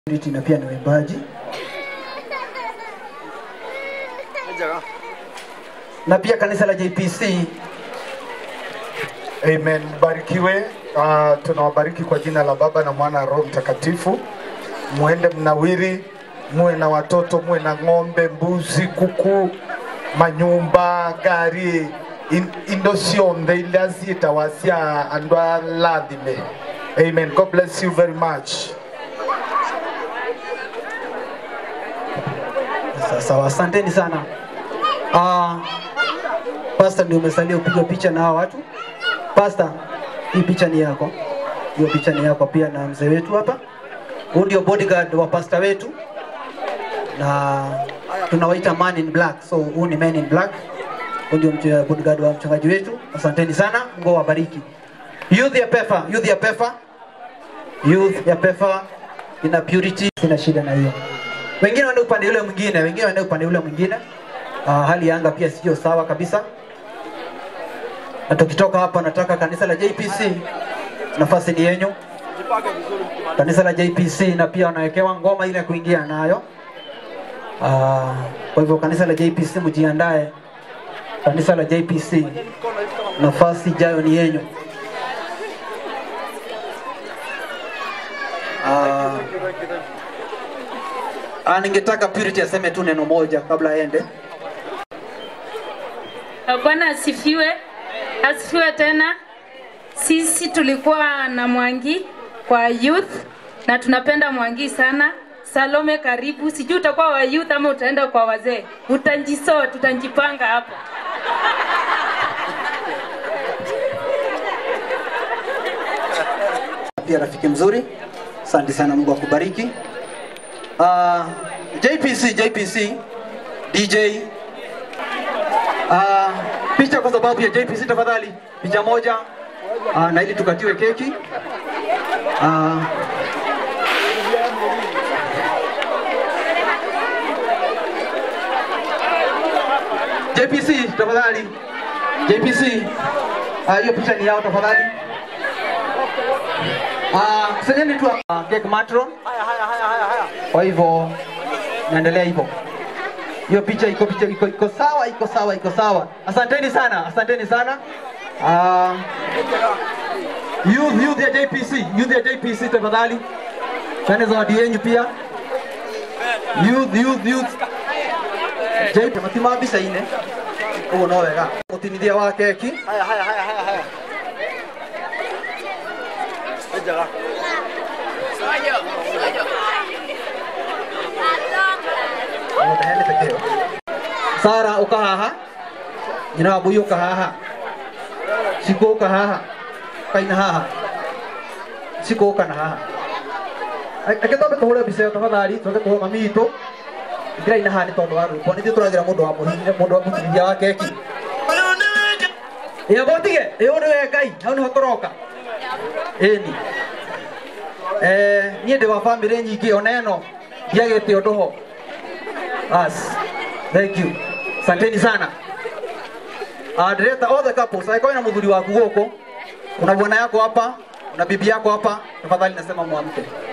na pia ni waimbaji na pia kanisa la JPC. Amen. Mbarikiwe. Uh, tunawabariki kwa jina la Baba na Mwana na Roho Mtakatifu. Muende mnawiri, muwe na watoto, muwe na ng'ombe, mbuzi, kuku, manyumba, gari in- indo cionthe iria ciĩtagwa cia andũ a lathime. Amen. God bless you very much. Sawa sawa, asanteni sana. Ah, Pastor ndio umesalia upige picha na hawa watu. Pastor, hii picha ni yako. Hiyo picha ni yako pia na mzee wetu hapa. Huyu ndio bodyguard wa pastor wetu na tunawaita man in black. So huyu ni man in black. Huyu ndio mche- bodyguard wa mchungaji wetu. Asanteni sana, Mungu awabariki. Youth ya Pefa, youth ya Pefa. Youth ya Pefa ina purity, sina shida na hiyo. Wengine waende upande ule mwingine, wengine waende upande ule mwingine. Uh, hali ya anga pia sio sawa kabisa. Na tukitoka hapa, nataka kanisa la JPC, nafasi ni yenyu. Kanisa la JPC na pia wanawekewa ngoma ile ya kuingia nayo. Uh, kwa hivyo kanisa la JPC mjiandae. Kanisa la JPC, nafasi ijayo ni yenyu. Uh, Ah, ningetaka Purity aseme tu neno moja kabla aende. Bwana asifiwe, asifiwe tena. Sisi tulikuwa na Mwangi kwa youth na tunapenda Mwangi sana. Salome, karibu. Sijui utakuwa wa youth ama utaenda kwa wazee. Utanjisoa, tutanjipanga hapo. Pia rafiki mzuri, asante sana, Mungu akubariki. Uh, JPC, JPC, DJ uh, picha kwa sababu ya JPC tafadhali, picha moja uh, na ili tukatiwe keki uh, JPC tafadhali, JPC Ah, hiyo picha ni yao tafadhali. Ah, kusanyeni tu uh, cake matron. Kwa hivyo naendelea hivyo. Hiyo picha iko picha iko, iko sawa, iko sawa, iko sawa. Asanteni sana, asanteni sana. Ah, youth youth ya JPC, youth ya JPC tafadhali. Chane zawadi yenu pia. Youth youth youth. JPC matima bisa ine. Ugo no wega. Mutinithia wa keki. Mutahene pekeo. Sara uka haha. Nyina wa Bui uka haha. Siko uka haha. Kaina haha. Siko uka na haha. Ake tobe tuhule biseyo tafadhali, tuke tuhe mami itu. Igira ina haha ni tondu wa rwimbo, ni turagira mundu wa muhinya, mundu wa muhinya wa keki. Iyo botige, iyo ni we Ngai, hau niho turoka. Ĩni. Eh, niĩ ndĩ wa bamĩrĩ nyingĩ ona ĩno ndiagĩte ũndũ ho. As. Thank you. Asanteni sana. Ah, ndĩreta all the couples, angĩkorwo na mũthuri waku gũkũ, una bwana yako hapa, una bibi yako hapa, tafadhali nasema mwamke.